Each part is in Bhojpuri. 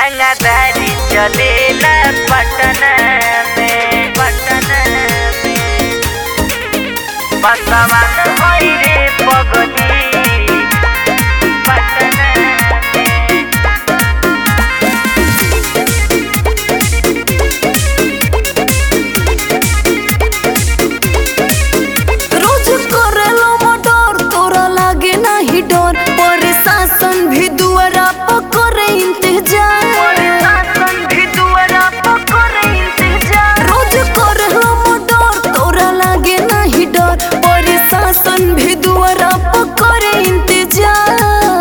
रंगदारी चलेला पटना में पटना में बसवान होई रे पगली पटना में रोज करेलो मर्डर तोरा लागे नाही डर प्रशासन भी दुआरा पर करे इंतजार शासन भी दुआरा पर करे इंतजार रोज करेलो मर्डर तोरा लागे नाही डर प्रशासन भी दुआरा पर करे इंतजार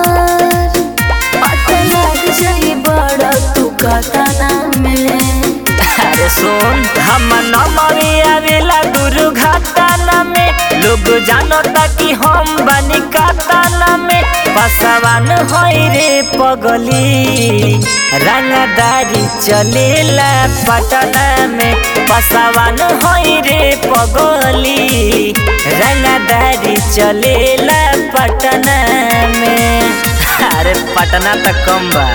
पता लग जाई बड़ा तू कतना में अरे सुन हम नमवे आवेला दुर्घटना में लोग जानता कि हम बनी कातना में पसवान होई रे पगली रंगदारी चलेला पटना में पसवान होई रे पगली रंगदारी चलेला पटना में अरे पटना तक कम बा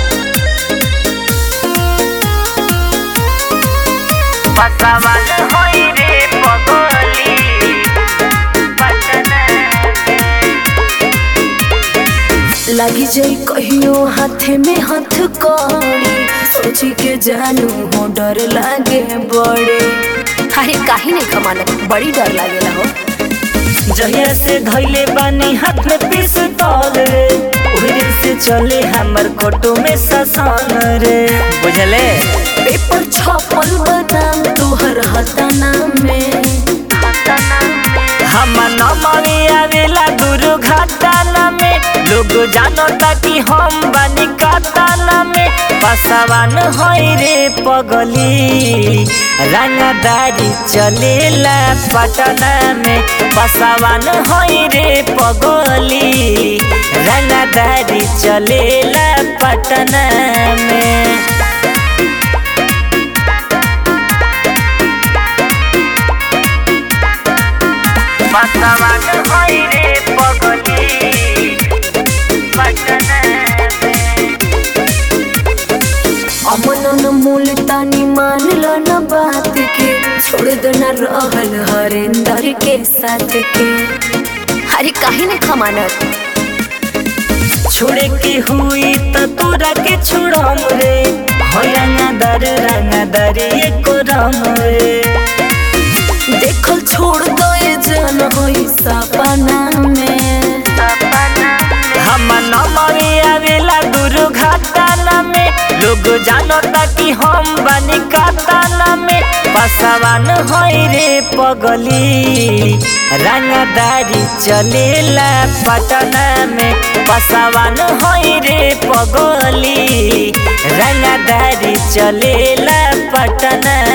पसवान होई रे पगली पटना लगी जाई कहियो हाथे में हाथ कड़ी सोची के जानू हो डर लागे बड़े अरे काहे नहीं कमाना बड़ी डर लागेला हो जहिया से धैले बानी हाथ में पिस्तौल रे उहरे से चले हमर कोटो में ससान रे बुझले पेपर छपल बदाम तोहर हताना में हम नमवे आवेला दुर्घटना में लोग जानता कि हम बनी कातना में पसवान होई रे पगली रंगदारी चलेला पटना में पसवान होई रे पगली रंगदारी चलेला पटना में पसवान होई रे पगली पटना में अमन मूल तानी मान लो न बात के छोड़ दो न रहल हरेंदर के साथ के अरे काहे नहीं कमाना छोड़े के हुई त तोरा के छोड़म रे हो रंगदार रंगदार एको राम रे देखल छोड़ दो ये जन होई सपना में हम नमवे आवेला दुर्घटना में लोग जानता कि हम बनी कातना में पसवान होई रे पगली रंगदारी चलेला पटना में पसवान होई रे पगली रंगदारी चलेला पटना